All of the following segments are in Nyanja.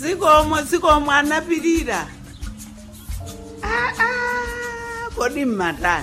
zikomo zikomo anapirira Ah, ah, kodi mmatani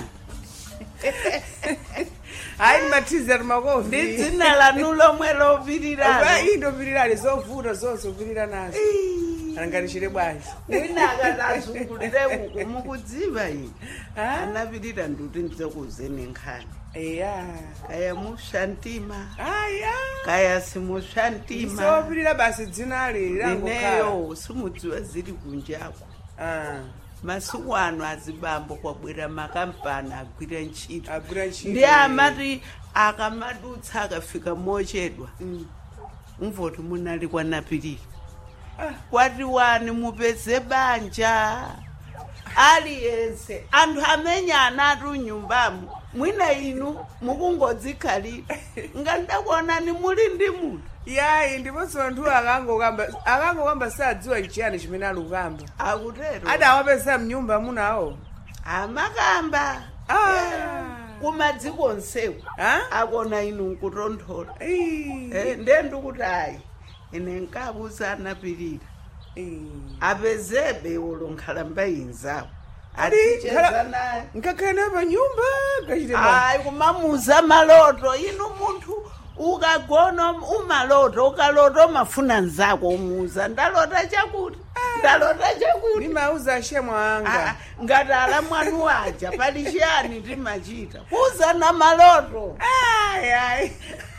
hayi ni mathizi ati makofi ndi dzina lanu lomwe lopiriralo indopirirali zovuta zonse upirira nazo alanganishire bwanji wina akatazungulire uku mukudziva ine Ah? anapirira nduti ndizokuzeni nkhani eya kaya mushantima aya kaya simushantima sopirira basi dzinali langokhala ineyo simudziwa ziri kunjako Ah, masiku ano azibambo kwabwera makampani agwira ntchito agwira ntchito ndi amati akamadutsa akafika mochedwa Mm. umvoti munali kwanapirira Ah. kwati wani mupeze banja aliyense anthu amenya anatu nyumbamo mwina inu mukungodzikhalira ngandakuonani muli ndi munthu yayi ndiponso anthu akangokamba akangokamba sadziwa nchiyani chimene ali kukamba akutero adawapeza mnyumba munawo amakamba Ah. kumadziko onsewo Ah? akona inu nkutonthola Ii. Eh, ndiye ndikuti ayi ine nkabuza anapirira Ii. apezebe ulo nkhalamba inzawo Adi, aticheza nkhala- naye ngakhale naye pa nyumba kachite bwanji. hayi kumamuza maloto inu munthu ukagona umaloto ukalota umafuna nzako umuza ndalota chakuti ndalota chakuti ndimauza ashemo Ah, anga ngati ala mwanu waja pali chiyani timachita kuza na maloto Ai, ai.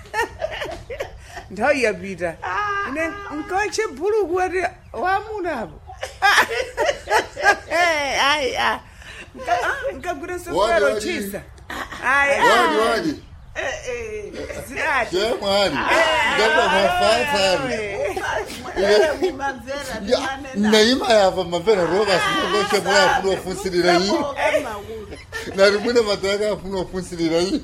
nthawi yapita ine nkawache bhuluku ati wamunapo nkagwira Wadi, sofero wadi. chisa Ai, wadi ai. wadi Eh, eh. zidati chemwali ngapa mafatsari Mwere mumamvera timanena. naima yava mapera roka sinongoche mwana afuna ofunsirira iyi Makoka maulu. nari mwine madhaka afuna ofunsirira iyi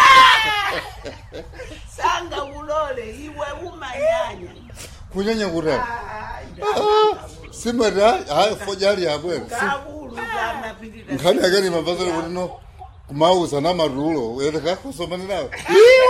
sanga ulole iwe umanyanya kunyanya kutani Ai, simati hayi fojali yabwera kakulu kanapirira nkhani yakeni mabvazari kuti no kumauza namarulo ere kakosomanirawo